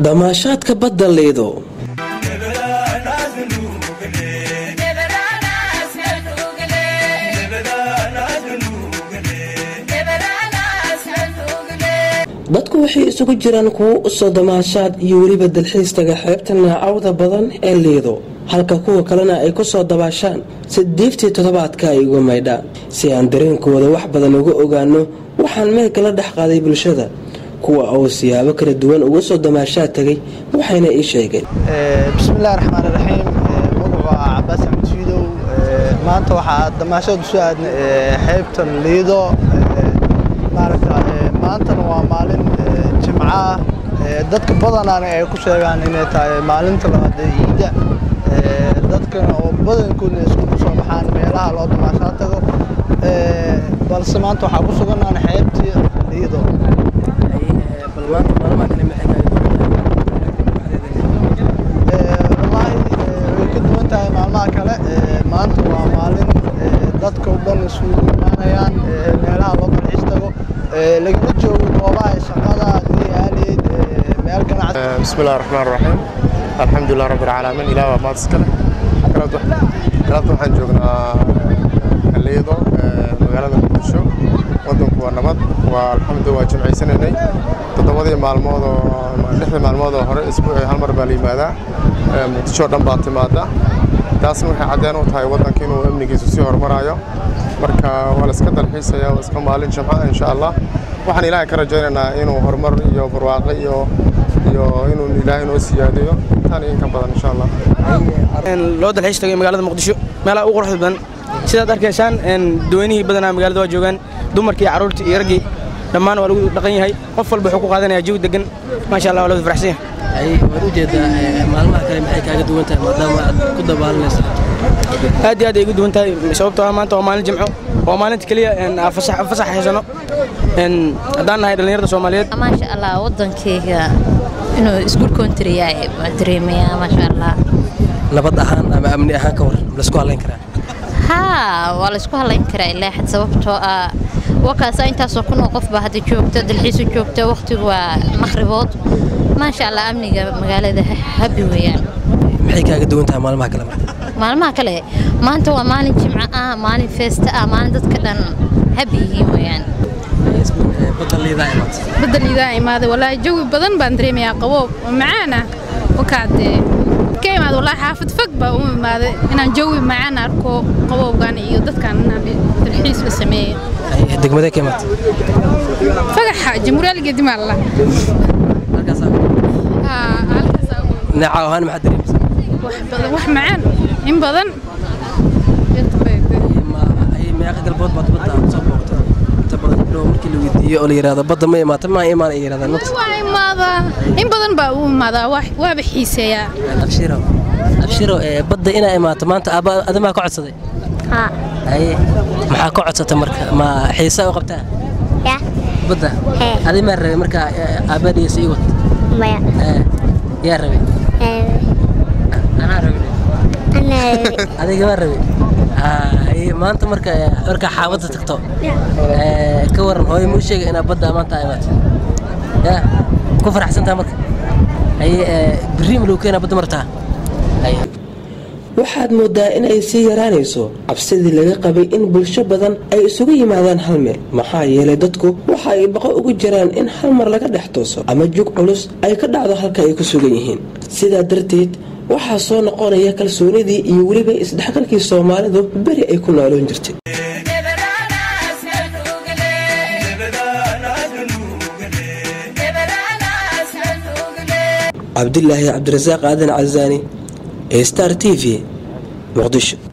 damaashaadka badda liido dadku waxay isugu jiraan kuwo usoo damaashaad iyo weliba dalxiis taga xeebta naacawda badan ee liido halka kuwa kalena ay ku soo dabaashaan si diiftii toddobaadka ay uga maydhaan si aan dareenkooda wax badan uga ogaano waxaan meelka la dhex qaaday bulshada kuwa uu siyaabo kala duwan uga soo damaashaad tagay waxayna ii sheegeen bismillahi raxmaan iraxiim magacu waa cabaas axmed shiidow maanta waxaa damaashaad usoo aadnay xeebtan liido maaragta maantana waa maalin jimco ah dadka badanaana ay ku sheegaan inay tahay maalinta labaad ee ciidda dadkana oo badankoodna iskugu soo baxaan meelaha loo damaashaa tago balse maanta waxaa ku suganaan xeebtii liido wallaahi way ka duwan tahay maalmaha kale maanta waa maalin dadka o dhan isugu imaanayaan meelaha loo dalxiis tago lagala joogo goobaha shaqada hadii aaleyd meel ganacsi bismillahi raxmaan raxiim alxamdulilah rabbi alcaalamiin ilaah waa maad iskale galabta waxaan joognaa liido magaalada muqdisho wadanku waa nabad waa alxamdu waa jimcaysanaynay toddobadii maalmood oo lixdii maalmood oo hore isbuucii hal mar baa la yimaadaa muqdisho dhan baa timaada taasna waxay caddeen u tahay waddanka inuu amnigiisu sii horumaraayo marka waa la iska dalxiisaya waa iska maalin jimca insha allah waxaan ilaahay ka rajaynaynaa inuu horumar iyo barwaaqo iyo iyo inuu ilaahay noo siyaadiyo tan iyo inka badan insha allah loo dalxiis tagay magaalada muqdisho meelaha ugu quruxda badan sidaad arkaysaan daweynihii badanaa magaalada waa joogaan dumarkii carruurtii iyo raggii dhammaan waa lagu dhaqan yahay qof walba wuxuu ku qaadanayaa jawi degan maasha allah waa lawada faraxsan yahay waad ujeedaa maalmaha kale maxay kaaga duwan tahay maadaama aad ku dabaalanaysa aad iyo aad ay ugu duwan tahay sababtoo ah maanta waa maalin jimco waa maalinta keliya fasax haysano haddaan nahay dhallinyarada soomaaliyeed maasha allah waddankayga inuu isku country yahay waan dareemayaa maasha allah nabad ahaan ama amni ahaan ka war laysku halayn karaa haa waa laysku halayn karaa ilaa xad sababtoo ah wakaasa intaasoo kunoo qof baa hadda joogta dalxiisu joogta wakhtigu waa maqribood maasha allah amniga magaalada habi weeyaan maxay kaaga duwan tahay maalmaha kale marka maalmaha kale maanta waa maalin jimco ah maalin feesta ah maalin dadka dhan habi yihiin weeyaan badda liidaa imaad badda liidaa imaaday walaahi jawi badan baan dareemayaa qaboob oo macaan ah wakaadee ka imaada walaahi xaafad fog baa u imaaday inaan jawi macaan arko qaboobgan iyo dadkan inaan dalxiis la sameeyo degmadee ka imaad fagaxa jamhuuriyadda gedimaalla neeca ahaan maxaad dareemaysaa wax badan wax macaan in badan meeqa galbood baad badda aad soo booqata inta badan gabdhaha markii la weydiiyo oo la yidhaahdo badda ma imaata ma imaan ay yidhahdaan nafta waa imaadaa in badan baa u imaadaa waaba xiiseeyaa abshiro abshiro badda inaa imaato maanta aabba adamaa ka codsaday haa haye maxaa ka codsata marka ma xiisaa u qabtaa ya badda Hee. adi maa rabay marka aabbaadhiisa ii wad maya yaa rabay anaa rabay ana adiga maa rabay haye maanta marka markaa xaabadda tagto ee, ka waran hooyo muu sheega inaa badda maanta ay imaato ya ku faraxsantaa marka haye ee, berri ma lagu keenaa badda martaa haye waxaad moodaa inay sii yaraanayso cabsidii laga qabay in bulsho badan ay isugu yimaadaan hal meel maxaa yeelay dadku waxa ay baqo ugu jiraan in hal mar laga dhex tooso ama jug culus ay ka dhacdo halka ay ku sugan yihiin sidaa darteed waxaa soo noqonaya kalsoonidii iyo weliba isdhexgalkii soomaalidu beri ay ku nooloon jirtay cabdilaahi cabdirasaaq aadan casaani star t v muqdisho